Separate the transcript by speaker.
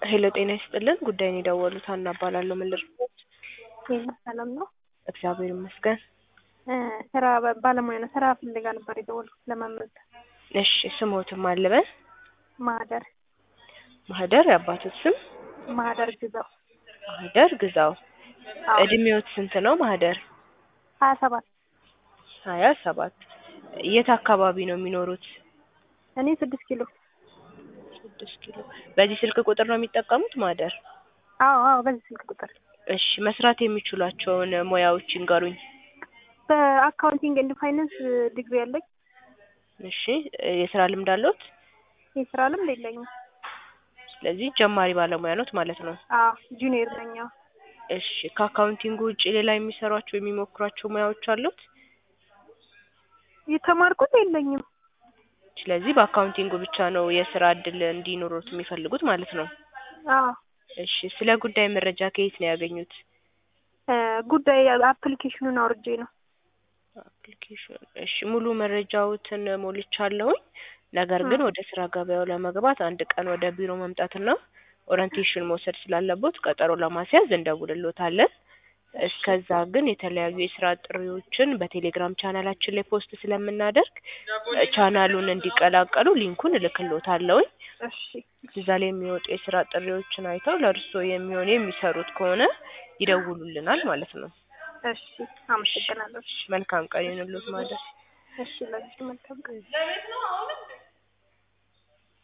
Speaker 1: ሄሎ ጤና ይስጥልን ጉዳይን የደወሉት ሀና እባላለሁ ምን ልርዳዎት
Speaker 2: ሄሎ ሰላም ነው?
Speaker 1: እግዚአብሔር ይመስገን
Speaker 2: እ ስራ በ- ባለሙያ ነው። ስራ ፍለጋ ነበር የደወልኩት ለመመዝገብ።
Speaker 1: እሺ ስሞትም አልበን
Speaker 2: ማህደር
Speaker 1: ማህደር የአባቶት ስም
Speaker 2: ማህደር ግዛው
Speaker 1: ማህደር ግዛው
Speaker 2: አዎ
Speaker 1: እድሜዎት ስንት ነው ማህደር
Speaker 2: ሀያ ሰባት
Speaker 1: ሀያ ሰባት የት አካባቢ ነው የሚኖሩት
Speaker 2: እኔ ስድስት ኪሎ
Speaker 1: ስድስት ኪሎ በዚህ ስልክ ቁጥር ነው የሚጠቀሙት ማህደር
Speaker 2: አዎ አዎ በዚህ ስልክ ቁጥር
Speaker 1: እሺ መስራት የሚችሏቸውን ሙያዎች ይንገሩኝ
Speaker 2: በአካውንቲንግ ኤንድ ፋይናንስ ዲግሪ ያለኝ
Speaker 1: እሺ የስራ ልምድ አለዎት
Speaker 2: የስራ ልምድ የለኝም።
Speaker 1: ስለዚህ ጀማሪ ባለሙያ ኖት ማለት ነው
Speaker 2: አዎ ጁኒየር ነኝ። አዎ
Speaker 1: እሺ ከአካውንቲንግ ውጭ ሌላ የሚሰሯቸው የሚሞክሯቸው ሙያዎች አሉት
Speaker 2: የተማርኩት የለኝም።
Speaker 1: ስለዚህ በአካውንቲንጉ ብቻ ነው የስራ እድል እንዲኖሩት የሚፈልጉት ማለት ነው
Speaker 2: አዎ
Speaker 1: እሺ ስለ ጉዳይ መረጃ ከየት ነው ያገኙት
Speaker 2: እ ጉዳይ አፕሊኬሽኑን አውርጄ ነው።
Speaker 1: አፕሊኬሽን እሺ ሙሉ መረጃዎትን ሞልቻለሁኝ ነገር ግን ወደ ስራ ገበያው ለመግባት አንድ ቀን ወደ ቢሮ መምጣትና ኦሪንቴሽን መውሰድ ስላለቦት ቀጠሮ ለማስያዝ እንደውልሎታለን እስከዛ ግን የተለያዩ የስራ ጥሪዎችን በቴሌግራም ቻናላችን ላይ ፖስት ስለምናደርግ እ ቻናሉን እንዲቀላቀሉ ሊንኩን እልክልዎታለሁኝ
Speaker 2: እሺ
Speaker 1: እዛ ላይ የሚወጡ የስራ ጥሪዎችን አይተው ለእርስዎ የሚሆን የሚሰሩት ከሆነ ይደውሉልናል ማለት ነው
Speaker 2: እሺ አመሰግናለሁ።
Speaker 1: መልካም ቀን ይሁንልዎት ማለት
Speaker 2: እሺ ለዚህ መልካም ቀን